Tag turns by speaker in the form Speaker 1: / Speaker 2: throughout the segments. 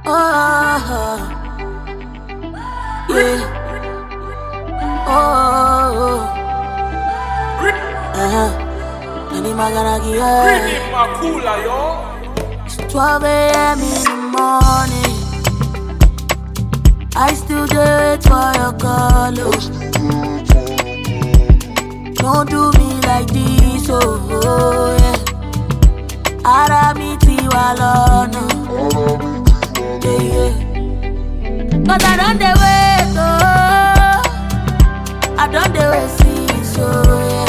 Speaker 1: Oh, yeah. Oh, uh-huh. Any maganaki, yeah.
Speaker 2: Bring Makula, yo.
Speaker 1: It's 12 a.m. in the morning. I still do it for your call. oh. Don't do me like this, oh, oh yeah. Ara mi ti wa lọ́nà. Yeah, yeah. Cause I don't dey wait, oh. I don't dey wait, see, so yeah.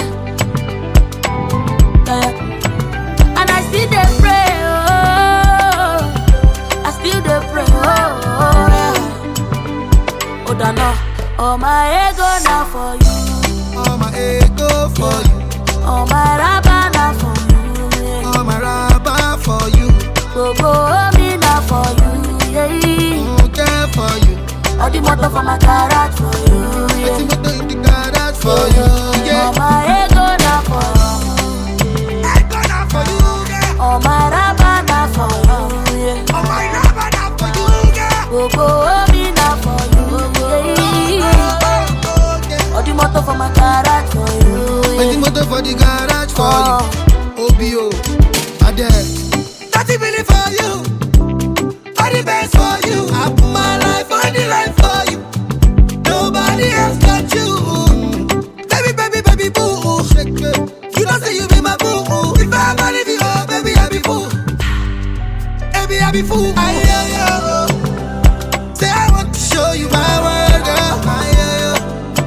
Speaker 1: yeah. And I still dey pray, oh. I still dey pray, oh, oh yeah. Oh, dano, oh my ego na for you,
Speaker 3: All my ego for you,
Speaker 1: oh my raba na for you, yeah.
Speaker 3: all my rubber for you,
Speaker 1: Gbogbo omi na for you, yeah.
Speaker 3: who care for you.
Speaker 1: All the motor for my garage for you, yeah.
Speaker 3: Wetin go do in the garage for you,
Speaker 1: Oh
Speaker 3: yeah.
Speaker 1: my ego na for you,
Speaker 3: I gonna for you, yeah.
Speaker 1: oh my raba na for you, yeah.
Speaker 3: All my rubber now for you, yeah.
Speaker 1: Gbogbo omi na for you, yeah.
Speaker 3: Oh, oh, yeah.
Speaker 1: All the motor for my garage for you,
Speaker 3: Wetin
Speaker 1: yeah.
Speaker 3: motor for the garage for
Speaker 1: Oh.
Speaker 3: you, OBO, Ade. Thirty million for you, all the best for you. I put my life on the line for you. Nobody else got you. Baby, baby, baby, boo. Shake it. You don't say you be my boo. If I ever leave you, oh, baby, I be fool. Baby, I be fool. I hear you. Say I want to show you my world, girl. I hear you.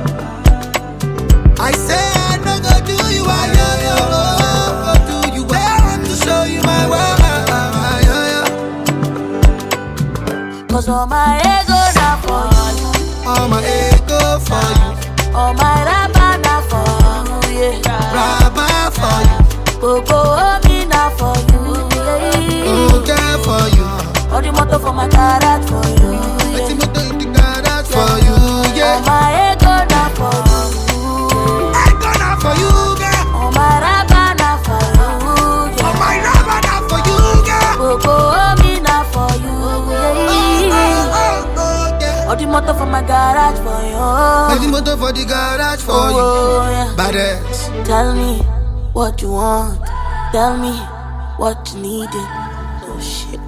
Speaker 3: I say I no go do you, I hear you. Go do you. Say I want to show you my world. I hear you.
Speaker 1: Cause all my ego na for you,
Speaker 3: All my ego for you,
Speaker 1: all my raba na for you, yeah.
Speaker 3: rubber for you,
Speaker 1: Gbogbo omi na for you, yeah.
Speaker 3: who care for you.
Speaker 1: All the motor for my garage for you,
Speaker 3: Let's
Speaker 1: yeah.
Speaker 3: motor in the garage for you,
Speaker 1: All
Speaker 3: yeah.
Speaker 1: my ego na for you,
Speaker 3: I gonna for you, girl.
Speaker 1: all my raba na for you, yeah.
Speaker 3: My rubber now for you, girl.
Speaker 1: Gbogbo omi na for you, yeah.
Speaker 3: Oh, oh, yeah.
Speaker 1: All the motor for my garage for
Speaker 3: Let's
Speaker 1: you,
Speaker 3: motor for the garage for you.
Speaker 1: oh yeah.
Speaker 3: Badass.
Speaker 1: Tell me what you want, tell me what you needed. Oh shit.